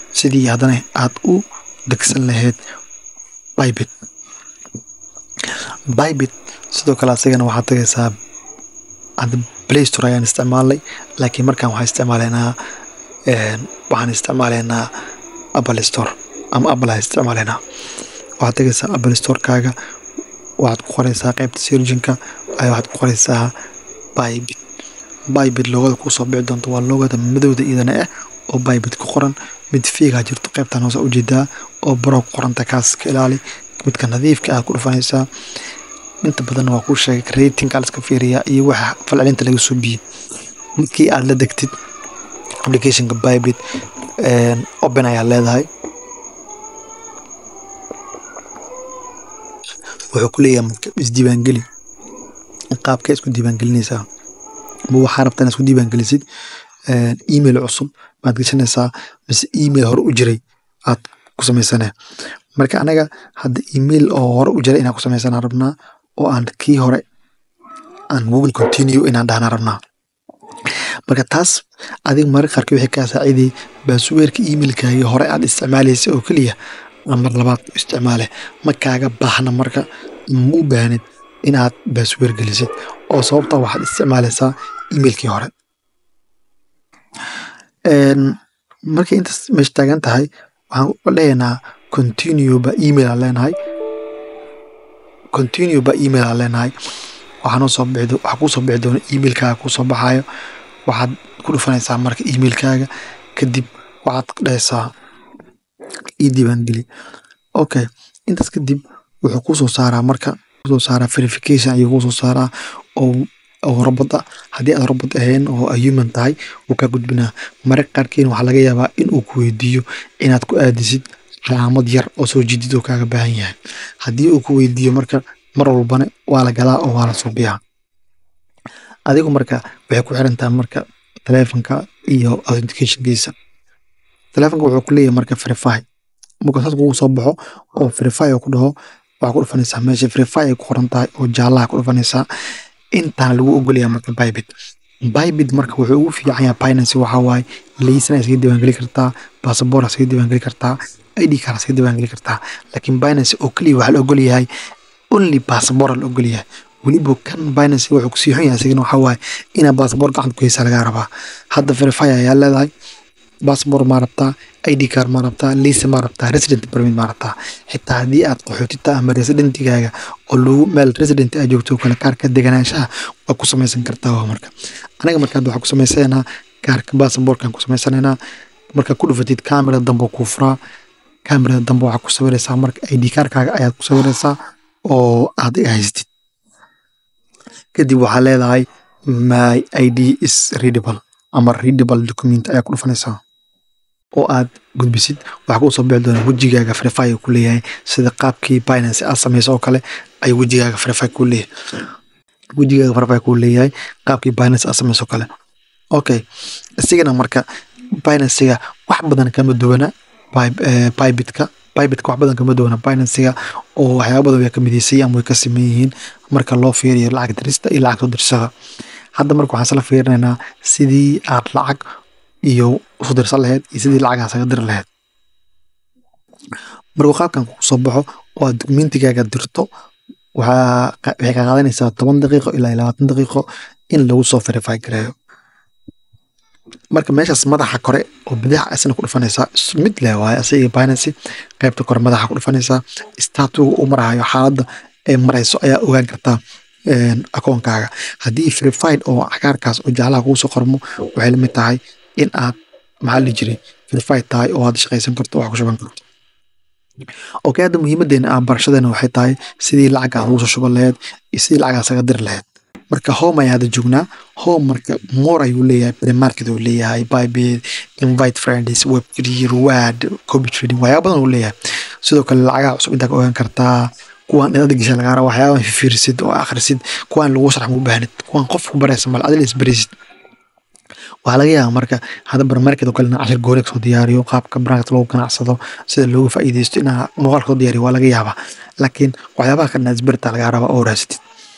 sidii haddana aad u degsan lahayd bybit bybit sidoo kale asagana waxaad tagaysaa hadda play store ayaan isticmaalnay laakiin markaan waxaan isticmaalaynaa waxaan isticmaalaynaa apple store ama apple aan isticmaalaynaa waxaad tagaysaa apple storekaaga waxaad ku qoraysaa qaybta surginka ayaa waxaad ku qoraysaa bybit bybit loogada kusoo bixi doonto waa loogada madowda iyadana ah oo bybit ku qoran mid fiigaa jirto qaybtan hoose ujeedaa oo baro ku qoranta kaas ka ilaali midka nadiifka aad ku dhufanaysaa inta badanna waa kuu sheegay ratingka laska fiiriyaa iyo waxa falcelinta laga soo biyey markii aad la degtid applicationka bybit open ayaa leedahay wuxuu ku leeyahay marka isdiiwaangeli qaabkee isku diiwaangelinaysaa ma waxaa rabtaa inaad isku diiwaangelisid email cusub baad gashanaysaa mise email hore u jiray aad ku samaysanee marka anaga hadda email oo hore u jiray inaan ku samaysanaa rabnaa oo aan kii hore aan google continue inaan dhahnaa rabnaa marka taas adiga mararka qaarkii waxay kaa saaciday baasweerka emailkaagii hore aad isticmaalaysa oo keliya mar labaad isticmaale ma kaaga baahna marka ma u baahnid inaad baasweer gelisid oo sababta waxaad isticmaalaysaa emailkii hore markay intaas meesha taagan tahay waxaan leeyahnaa continue ba email aan leenahay continue ba email aan leenahay waxaa noo soo bixi waxaa kuu soo bixi doona emailkaaga kuu soo baxaayo waxaad ku dhufanaysaa marka emailkaaga kadib waxaad dhahaysaa ii diiwaangeli okay intaas kadib wuxuu kuu soo saaraa marka kusoo saaraa verification ayuu kuu soo saaraa oo oo robot ah haddii aad robot ahayn oo human tahay wuu kaa gudbinaa mararka qaarkiina waxaa laga yaabaa in uu ku weydiiyo inaad ku aadisid calaamad yar oo soo jidid oo kaaga baahan yahay haddii uu ku weydiiyo marka mar walbana waa la galaa oo waa la suubiyaa adigu marka waxay ku xiran tahay marka taleefonka iyo authenticationkiisa taleefonka wuxuu ku leeyahay marka verify marka saas kugu soo baxo oo verify oo ku dhaho waxaa ku dhufanaysaa meesha verify ay ku qoran tahay oo jaallaha ku dhufanaysaa intaan lagu ogolyahay marka bybit bybit marka wuxuu ugu fiican yahay binance waxaa waaye laysan iskaga diiwaangeli kartaa basaboor iskaga diiwaangeli kartaa id card iskaga diiwaangeli kartaa laakiin binance oo keliya waxaa la ogol yahay only basaboor la ogol yahay weliba kan binance wuxuu kusii xun yahay isagana waxaa waaye inaa basaboor gacanta ku haysaa lagaa rabaa hadda verify ayaa leedahay basaboor maa rabtaa id card maa rabtaa lisa maa rabtaa resident permit maa rabtaa xitaa haddii aad qaxootita ama residentigaaga oo lagu meel resident aad joogto kale kaarka deganaanshaha waa ku samaysan kartaa waa marka anaga markaad waxaa ku samaysanaa kaarka basaboorkan ku samaysanaynaa markaa ku dhufatid kamerada dambe kuu furaa kamerada dambe waxaa ku sawiraysaa marka id kaarkaaga ayaad ku sawiraysaa oo aad haystid kadib waxaa leedahay my id is readable ama readable document ayaa ku dhufanaysaa oo aad gudbisid waxaa kuu soo bixi doona wejigaaga verify ku leeyahay sida qaabkii binance aad samayso oo kale ayuu wejigaaga verify ku leeyahay wejigaaga verify ku leeyahay qaabkii binance aad samayso kale okay isigana marka binancega wax badan kama duwana bybitka bybitka wax badan kama duwana binancega oo waxyaaba badan way ka midaysay ama way ka siman yihiin marka loo fiiriyo lacag dirista iyo lacag soo dirsada hadda marka waxaan isla fiirinaynaa sidii aad lacag iyo usu dirsan lahayd iyo sidii lacagaas aga diri lahayd markuu qaabkan kugu soo baxo oo aad dokumentigaaga dirto waxaa waxay ka qaadanaysaa toban daqiiqo ilaa labaatan daqiiqo in lagu soo verify gareeyo marka meeshaas madaxa kore oo bidix isna ku dhufanaysaa mid leh waaye asiga binance qaybta kore madaxa ku dhufanaysaa statuga uu marahayo xaaladda ee marayso ayaa ogaan kartaa akoonkaaga haddii verified oo cagaarkaas oo jaalaha kugu soo qormo waxay lamid tahay in aad maxaa la jiray verified tahay oo aad shaqaysan karto wax ku shuban karto okay hadda muhiimadeena ah barashadeena waxay tahay sidii lacag aad ugu soo shuban lahayd iyo sidii lacag aad saga diri lahayd marka home ayaa hadda joognaa home marka more ayuu leeyahay premarket uu leeyahay bybit invite friends web three reward copy trading waxyaaba badan uu leeyahay sidoo kale lacagaha cusub intaa ka ogaan kartaa kuwaan inaad gasha lagaa raba waxyaaban fifiirisid oo akhrisid kuwaan lagu sharax mu baahnid kuwaan qof ku baraysa mal adil isbarisid waxaa laga yaabaa marka hadda barmarket oo kale inaa cashir gooni kasoo diyaariyo qaabka barnaamijka lagu ganacsado sida loogu faa'iidaysto inaa muuqaal kasoo diyaariyo waa laga yaabaa laakiin waxyaabaha kale inaad isbarita lagaa rabaa oo raasatid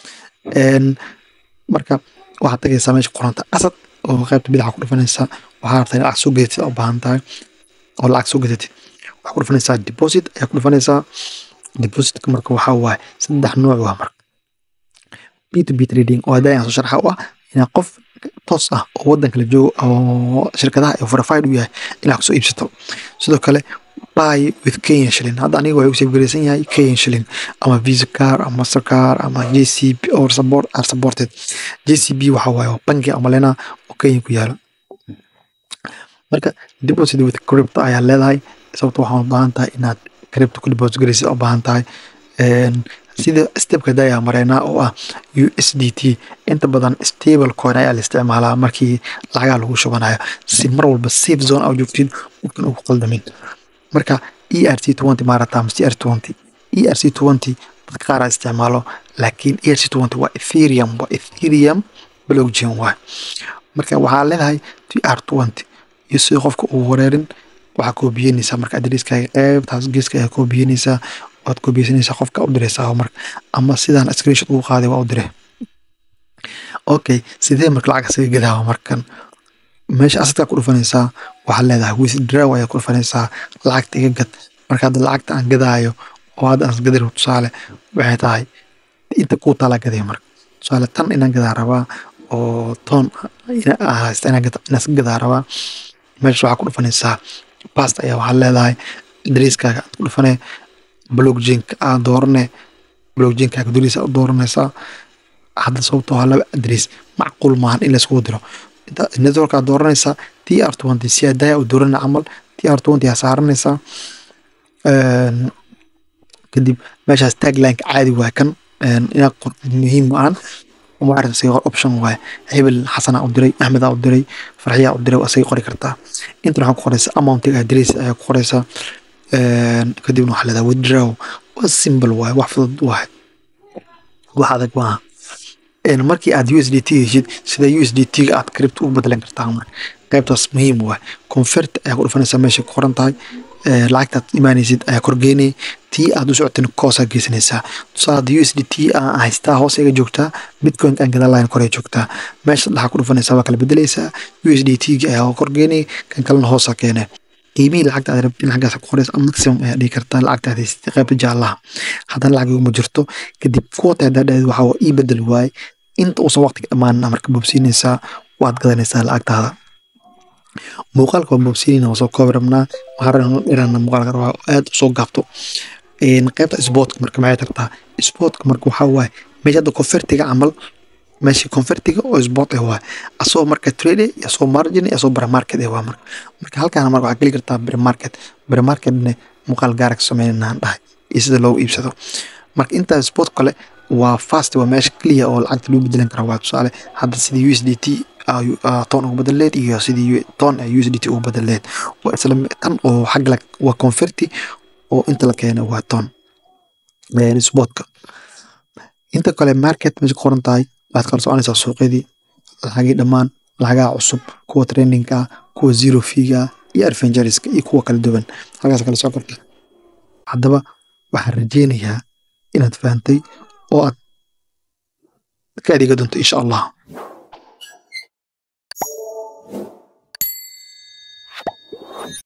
marka waxaad tagaysaa meesha qoranta asad oo qaybta bidaxa ku dhufanaysa waxaa rabtaa in lacag soo gedatid u baahan tahay oo lacag soo gadatid waxaa ku dhufanaysaa deposit ayaa ku dhufanaysaa depositka marka waxaa waaye saddex nooc waa marka b to b trading oo hadda ayaan soo sharxa u ah inaa qof toos ah oo waddanka la joogo oo shirkadaha ay verified u yahay inaad kusoo iibsato sidoo kale buy with kenyan shilling hadda aniga waxay u safgaraysan yahay kenyan shilling ama visa car ama mastercar ama jcb or support are supported jcb waxa waaye waa bangi ama lena oo kenya ku yaalo marka deposit with crypto ayaa leedahay sababto waxaan u baahan tahay inaad crypto ku deposit garaysid u baahan tahay sida stepka daya mareynaa oo ah u s d t inta badan stable coin ayaa la isticmaalaa markii lacagaha lagu shubanayo si mar walba safe zone aa joogtid qofkan ugu qaldamin marka e r c twenty maarata mise r twenty e r c twenty dadka qaar aa isticmaalo laakiin e r c twenty waa ethereum waa ethereum blockchain waay marka waxaa leedahay t r twenty iyo sida qofka uu wareerin waxaa koobiyenaysaa marka adreskaaga qeybtaas geeska ayaa koobiyenaysaa waad koobiyeysanaysaa qofka u diraysaa marka ama sidaan screenshot ugu qaaday waa u dire okay sidee marka lacag isaga gadaawa markan meesha asadkaa ku dhufanaysaa waxaad leedahay withdraw ayaa ku dhufanaysaa lacagta iga gad marka hadda lacagta aan gadaayo oo hadda aan gadiro tusaale waxay tahay inta kuu taalaa gaday marka tusaale tan inaan gadaa rabaa oo toon haysta inaan iska gadaa rabaa meesha waxaa ku dhufanaysaa bast ayaa waxaad leedahay adreskaaga aad ku dhufanee blockchainka aad doorane blockchainkaaga duniisa u dooranaysaa hadda sababtoo ah laba adres macquul maahan in layskugu diro network aad dooranaysaa t r twenty si adaya u doorana camal t r twenty aa saaranaysaa kadib meeshaas taglineka caadi waay kan inaad qor muhiim maahan maarata isaga qor option waaye hebel xasanaa u diray axmedaa u diray farxiyaa u diray waa isaga qori kartaa intan waxaa ku qoraysaa amountiga adres ayaa ku qoraysaa kadibna waxaa leedahay withdraw waa simple waaye wax fudud waaye wax adag maaha markii aad u s d t heshid sida u s d t ga aad crypto ugu bedelan kartaa marka qaybtaas muhiim waaye convert ayaa ku dhufanaysaa meesha ku qoran tahay lacagtaad imaanaysid ayaa korgeynay tii aad u socotin koosaa geysanaysaa tusaale hadda u s d t aan haystaa hoos iga joogtaa bitcoin aan gadaa line kore joogtaa meesha dhaxaa ku dhufanaysaa waa kala bedelaysaa u s d t ga ayaa korgeynay kan kalena hoosaa keenay qiimihii lacagta aad rabtin xaggaas ku qoraysa maximum ayaa dhigi kartaa lacagta aad haysatay qaybta jaallaha haddana lacag iguma jirto kadib kuwata haddaa dhaheed waxaa waa ii bedel waaye inta uusan waqtiga dhammaanin marka boobsiinaysaa waad gadanaysaa lacagtaada muuqaalka waa boobsiinayna waa soo koobi rabnaa waxaan dhirana muuqaalka rabaa aad usoo gaabto qaybta sportka marka maxay tartaa sportka marka waxaa waaye meesha hadda convertiga camal meesha convertiga oo sport eh waay asoo marka trade iyo asoo margin iyo asoo premarket eh waa marka marka halkaana marka waxaa geli kartaa premarket premarketne muuqaal gaara ka sameynanaan dhahay iyo sida loogu iibsado marka intaa sport kale waa fast waa meesha clear oo lacagta lagu bedelan kara waa tusaale hadda sidii u s d t toon ugu bedeleed iyo sidii toon u s d t ugu bedeleed waa isla tan oo xagga waa converti oo inta la keena waa toon sportka inta kale market meesha ku qoran tahay waxaad kala soconaysaa suuqyadii lacagii dhammaan lacagaha cusub kuwa trendingka ah kuwa zero figa iyo adventuriska iyo kuwa kala duwan halkaas kala soo karta haddaba waxaan rajeynayaa inaad fahantay oo aad ka adeega doonto insha allah